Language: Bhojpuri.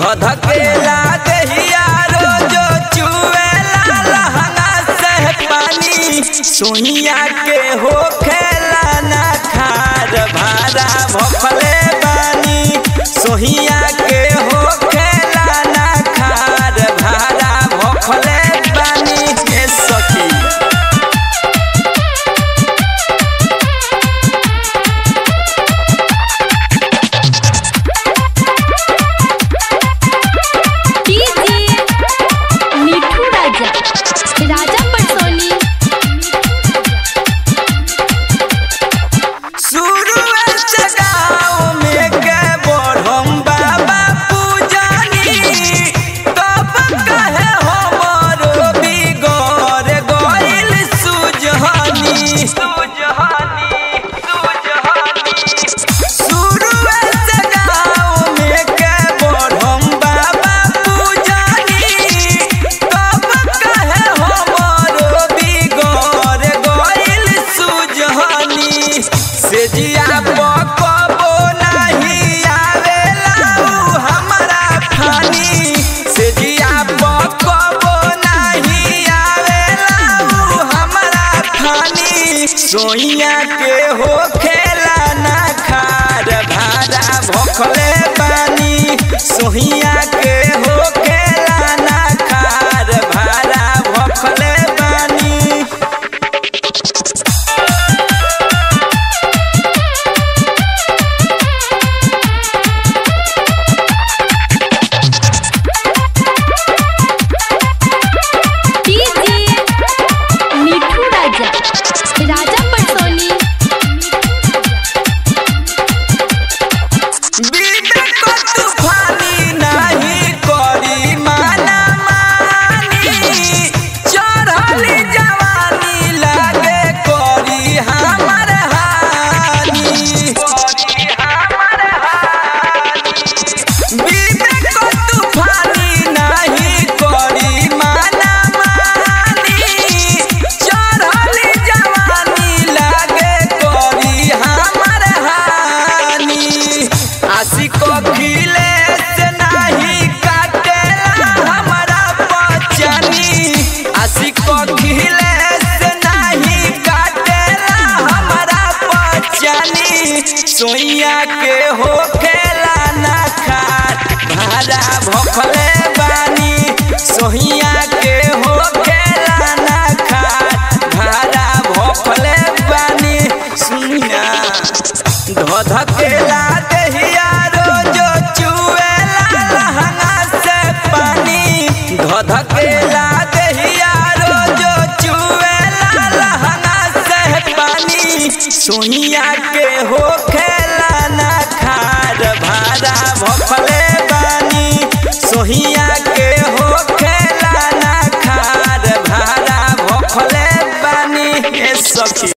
धधकेला दहिया रोजो चुएला लहंगा से पानी सोहिया के हो खेला ना खार भारा भफले बानी सोहिया के हो खेला ना खार भारा भफले बानी के सखी डीजे मिठू राजा राजा पटसोनी शुरू से गाँव में के बढ़म बाबा पूजनी तब कहे हमरो बिगड़ गइल सुजहनी सुजहनी सुजहनी शुरू से गाँव में के बढ़म बाबा पूजनी तब कहे हमरो बिगड़ गइल सुजहनी से जिया पकबो नहीं आवेला उ हमरा फानी से जिया पकबो नहीं आवेला उ हमरा फानी सोइया के हो खेला ना खार भाड़ा भखले बानी सोहिया के हो खेला ना खार भाड़ा भखले बानी डीजे मिठू राजा राजा पटसोनी विवेक तूफानी नहीं करी माना मानी चढ़ली जवानी लागे करी हमर हानि करी हमर हानि विवेक तूफानी नहीं करी माना मानी चढ़ली जवानी लागे करी हमर हानि आशिक खिले से नहीं काटेला हमारा बचनी आशिक खिले से नहीं काटेला हमारा बचनी सोइया के हो खेला ना खाट भाड़ा भफले बानी सोहिया के हो खेला ना खाट भाड़ा भफले बानी सुनिया धधकेला दहिया रोजो चुएला लहंगा से पानी धधकेला दहिया रोजो चुएला लहंगा से पानी सोनिया के हो खेला ना खार भाड़ा भफले बानी सोहिया के हो खेला ना खार भाड़ा भफले बानी ए सखी